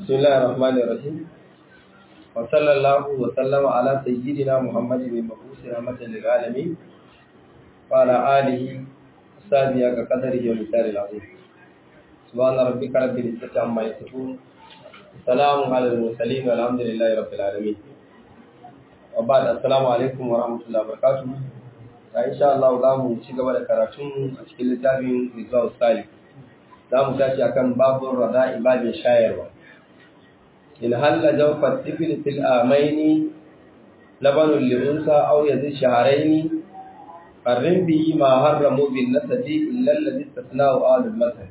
بسم الله الرحمن الرحيم وصلى الله وسلم على سيدنا محمد بن مبعوث رحمة للعالمين وعلى آله وصحبه كقدره ومثال العظيم سبحان ربك رب العزة عما يصفون سلام على المرسلين والحمد لله رب العالمين وبعد السلام عليكم ورحمة الله وبركاته إن شاء الله za mu ci gaba da karatun a cikin littafin Rizal Salih za mu tashi akan babun rada ibadin shayarwa in halla jawfar tifil fil amaini labanun li'unsa aw yazid shahraini qarrin bihi ma harramu bin nasabi illa alladhi istasna'u ahlul masal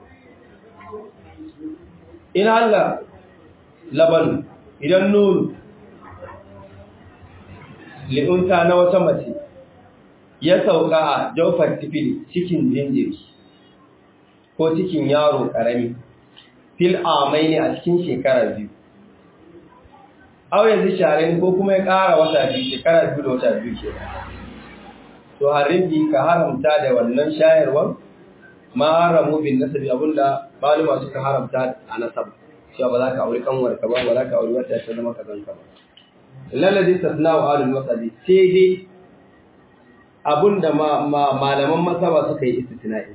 in halla laban idan nunu li'unsa na wata mace ya sauka a jawfar tifil cikin jinjiri ko cikin yaro ƙarami fil amai ne a cikin shekara biyu au yanzu share ko kuma ya ƙara wata biyu shekara biyu da wata biyu ke to haribi ka haramta da wannan shayarwar ma haramu bin nasabi abinda maluma suka haramta a nasab cewa ba za ka auri kanwar ka ba ba za ka auri wata ta zama ka zanka ba lalladhi tasna'u alul masabi sai dai abinda malaman masaba suka yi istisna'i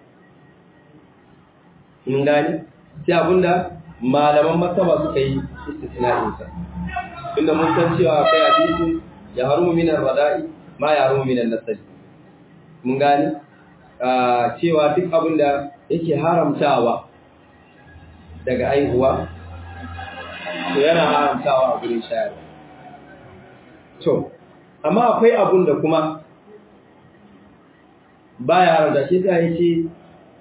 in gani sai abinda malaman masaba suka yi istisna'insa inda mun san cewa akwai hadisi ya harumu minan rada'i ma ya harumu minan nasali mun gani cewa duk abinda yake haramtawa daga aihuwa to yana haramtawa a gurin shayarwa to amma akwai abun da kuma baya haramta shi ta yace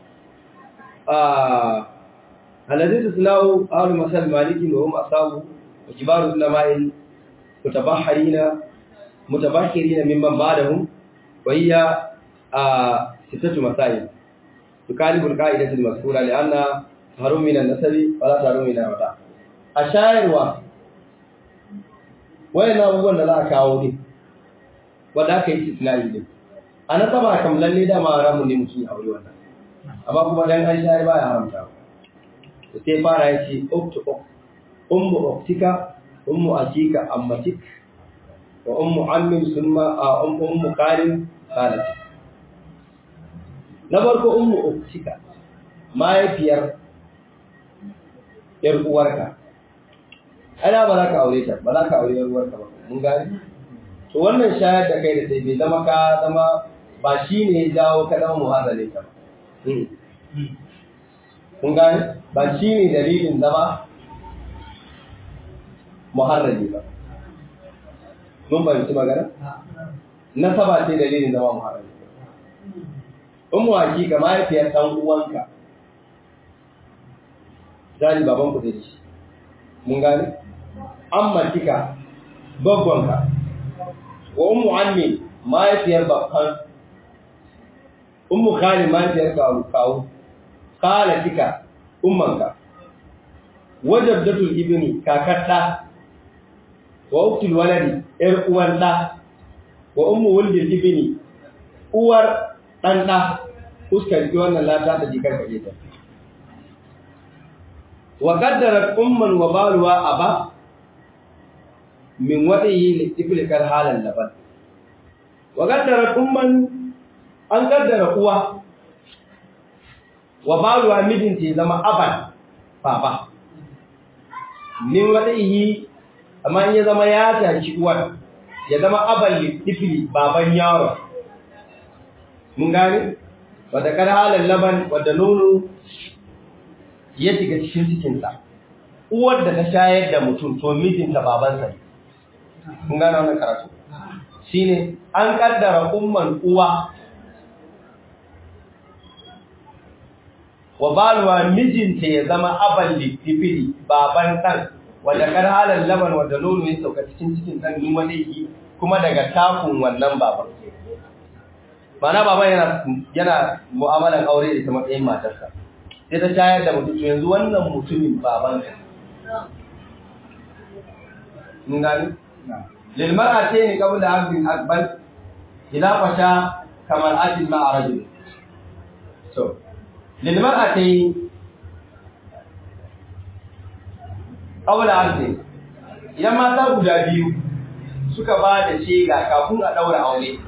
الذي تسناه أهل مسال مالك وهم أصحابه وكبار العلماء متبحرين متبحرين ممن بعدهم وهي ستة مسائل تكالب القاعدة المذكورة لأن هرم من النسب ولا تهرم من الوضع الشاعر و وين أبوان لا كاوني ودا كي تسنائي أنا طبعا كم للي دا ما رامني مسلم أولي وانا amma kuma dan an shayar baya haramta to sai fara yace uktu ummu uktika ummu akika ammatik wa ummu ammin summa a ummu qarin qalat na farko ummu uktika mahaifiyar yar uwarka ana ba za ka aure ta ba za ka aure yar uwarka ba mun gani to wannan shayar da kai da sai bai zama ka zama ba shine ya jawo ka zama muharrale ta ba kun gane ba shi ne dalilin zama muharrami ba mun fahimci magana nasaba ce dalilin zama muharrami in mu hakika mahaifiyar ɗan uwanka zali baban ku da shi mun gane an matika babbanka wa ummu ammi mahaifiyar babban ummu khali mahaifiyar kawu kawu khalatika ummanka wajabdatul ibni kakar da wa uktul waladi yar uwar da wa ummu wuldil ibni uwar dan da uskar ji wannan lata ta jikar kaje ta wa qaddarat umman wa baluwa aba min wadihi li iblikar halan laban wa qaddarat umman an kaddara uwa wa baluwa mijinta ya zama aban baba min wadaihi amma in ya zama ya tashi uwar ya zama aban litifli baban yaro mun gane wadda kar halin laban wadda nono ya shiga cikin cikinsa uwar da ta shayar da mutum to mijinta babansa ne mun gane wannan karatu shine an kaddara umman uwa wa balwa mijinta ya zama aban littifili baban ɗan wanda kar halar laban wanda nono ya sauka cikin cikin ɗan in wani yi kuma daga takun wannan baban mana baban yana yana mu'amalan aure da ta matsayin matarsa sai ta shayar da mutum yanzu wannan mutumin baban ka mun gani lil mar'atayn qabla abdin akbar ila fasha kamar atin ma'a rajul so lilmar'atayn aula arzi idan mata guda biyu suka ba da shega kafin a daura aure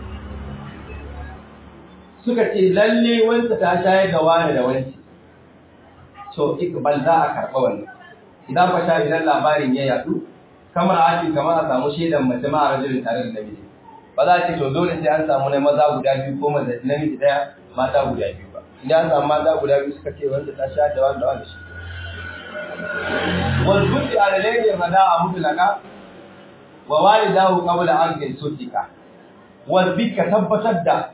suka ce lalle wanda ta shayar da wani da wani to ikbal za a karɓa wannan idan fa sha idan labarin ya yadu kamar ake kamar a samu shaidan mace ma a rajulin tare da namiji ba za a ce to dole sai an samu na maza guda biyu ko maza namiji daya mata guda biyu ba idan an samu mata guda biyu suka ce wanda ta sha da wanda wanda shi wal buti alayhi rada a mutlaka wa walidahu qabla an yusdika wal bi ka tabbatar da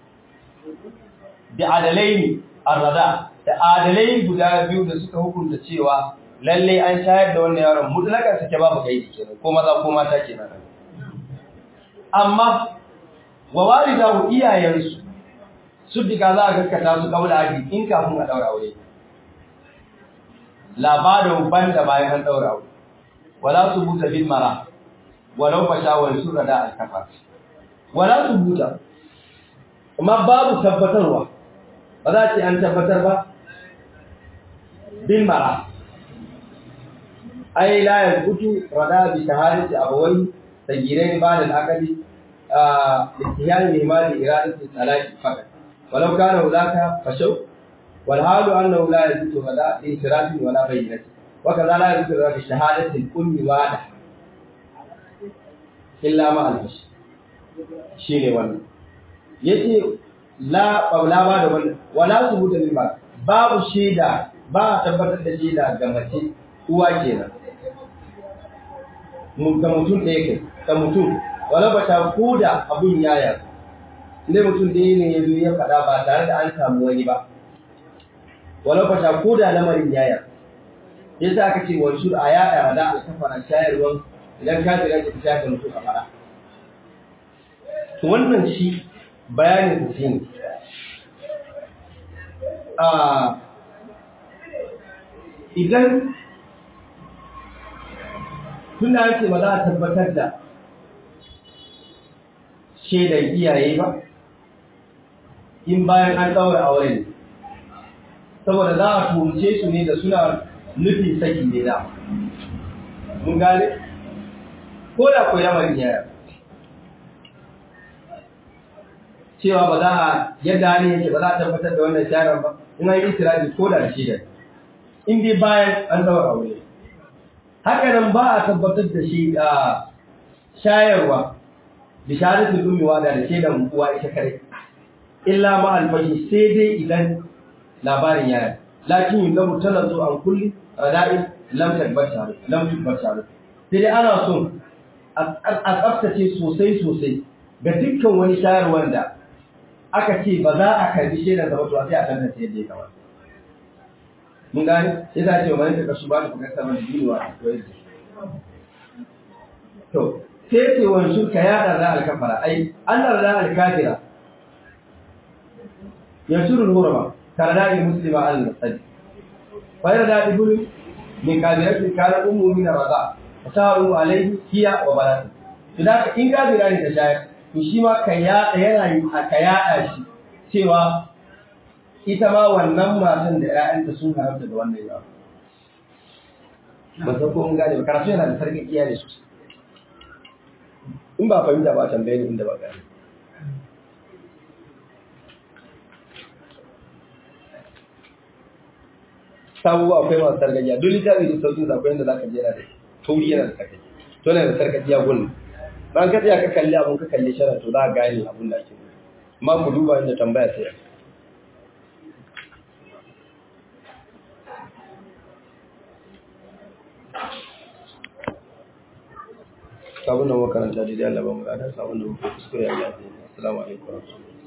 da adalaini arrada da adalai guda biyu da suka hukunta cewa lalle an shayar da wannan yaron mutlakan sake babu kai kenan ko maza ko mata kenan amma wa walidahu iyayensu su diga za a gaskata su kaula aji in kafin a daura aure labarin banda bayan an daura aure wala su buta bil mara walau fasha wal surada al kafa wala su buta amma babu tabbatarwa ba za ce an tabbatar ba bil mara ai la yakutu rada bi shahadati abawai sagirai ba da akali ihtiyar limani iradatu talaqi fakat walau kana ulaka fashaw wal halu annahu la yakutu rada bi israfi wala bayyinati wa kaza la yakutu rada bi shahadati al ummi wada illa ma al fash shine wannan yace la qawla ba da wannan wala subuta bil ba babu shaida ba tabbatar da shaida ga mace uwa kenan ga mutum ɗaya kai ga mutum wala ba ta koda abun yaya inda mutum ɗaya ne ya zo ya faɗa ba tare da an samu wani ba wala ba ta koda lamarin yaya yasa aka ce wani shur a yaɗa da alkafara shayarwan idan ka jira ki ta mutu a faɗa to wannan shi bayanin su shine a idan tun da ake ba za a tabbatar da shaidan iyaye ba in bayan an ɗaura aure ne saboda za a tuhumce su ne da suna nufin saki ne da mun gane ko da ko lamarin yaya cewa ba za a yadda ne yake ba za a tabbatar da wannan sharan ba in an yi tiraji ko da shaidan in dai bayan an ɗaura aure haka nan ba a tabbatar da shi a shayarwa bisharatul ummi wada da shaidan uwa ita kare illa ma alfashi sai dai idan labarin yana lakin yin gabu tana zo an kulli rada'in lam tabbatar lam tabbatar sai dai ana so a tsaftace sosai sosai ga dukkan wani shayarwar da aka ce ba za a karbi shaidan da ba sai a tantance yadda ya kamata mun gane sai za a ce wani daga su ba da kuka saman biyuwa a koyar da to sai ce wani su ka yada za alkafara ai an da za alkafira ya shuru hurma karada in muslima al nasadi fa yarda ibulu min kabirati kana ummu min raza fasaru alaihi hiya wa balati to da in kabira ne ta shayar to shi ma ka yada yana yi ka yada shi cewa ita ma wannan matan da ‘ya'yanta sun haramta da wannan yawa. Ba san ko mun gane ba, karatu yana da sarkin iyali sosai. In ba fahimta ba tambaye ni inda ba gane. Sabuwa akwai masu sarkakiya, duk littafi da sauƙin sa akwai yadda za ka jera da tauri yana da sarkakiya. To yana da sarkakiya gun. Ban ka tsaya ka kalli abun ka kalli shara to za a gane abun da ake nufi. Amma ku duba inda tambaya sai ya. sabon da makaranta daidai Allah ba mu gada sabon da muka kuskure Allah ya assalamu alaikum